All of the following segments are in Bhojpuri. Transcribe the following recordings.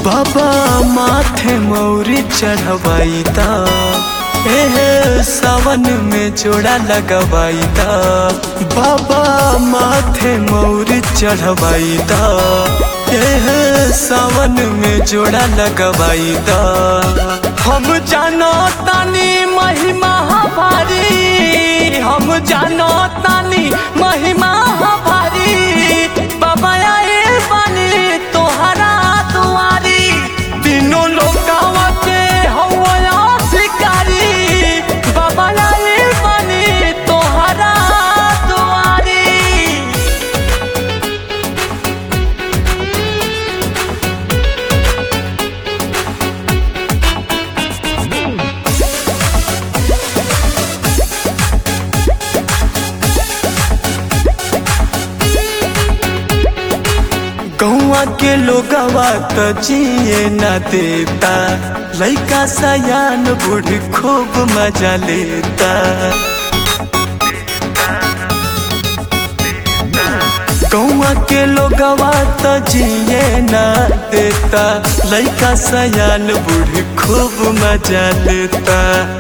बाबा माथे मौरी चढ़वाई दा एहे सावन में जोड़ा लगवाई दा बाबा माथे मौरी चढ़वाई दा एहे सावन में जोड़ा लगवाई दा हम जानो तानी महिमा भारी हम जानो तानी महिमा भारी बाबा आए बानी तोहरा दुआरी तीनों लोकावा के हवा शिकारी बाबा आए बानी तोहरा दुआरी गौवा के लोगवा त जिए न देता लइका सयान बूढ़ खूब मजा लेता गौवा के लोगवा त जिए न देता लइका सयान बूढ़ खूब मजा लेता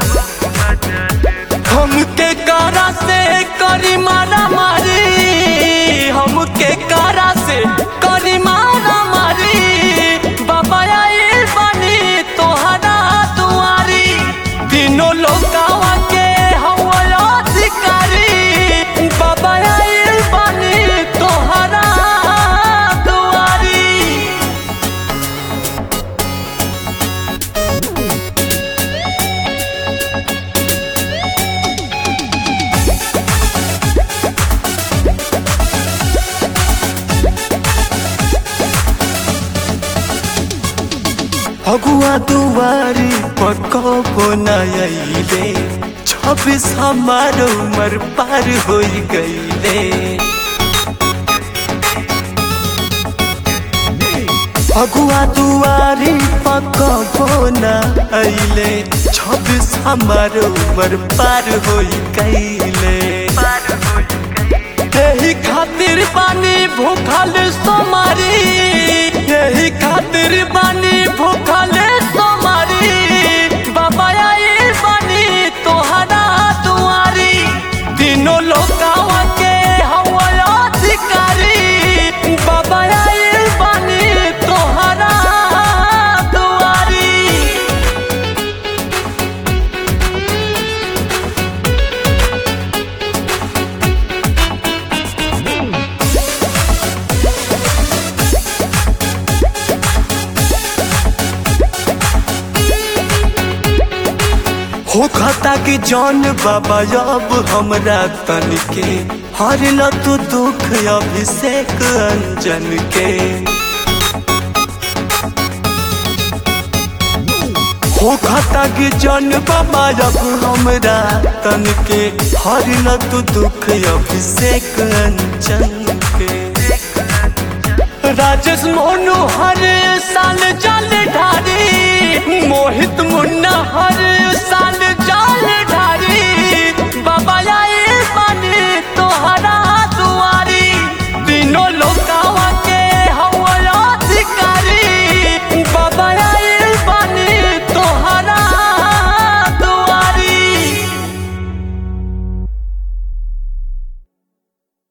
हमके कारा से करी मारा मारी हमके कारा से करी मारा मारी बाबा आए बनी तोहरा दुआरी तीनों लोकावा के हवा अधिकारी बाबा आए बनी तोहरा दुआरी अगुआ दुआरी पकबो नइले छब्बीस हमार उमर पार हो गईले अगुआ दुआरी पकबो नइले छब्बीस हमार उमर पार हो गईले यही खातिर बानी भूखल सोमारी यही खातिर बानी भूखल सोमारी बाबा आए बानी तोहरा दुआरी तीनों लोकावा के हवा अधिकारी बाबा आए बानी तोहरा दुआरी हो खाता कि जौन बाबा अब हमरा तन के हर ल तू दुख अभिषेक अंजन के हो खाता कि जौन बाबा अब हमरा तन के हर ल तू दुख अभिषेक अंजन के राजेश मोनू हर साल जल ढारी मोहित मुन्ना हर साल जल ढारी बाबा आए बने तोहरा दुआरी तीनों लोकावा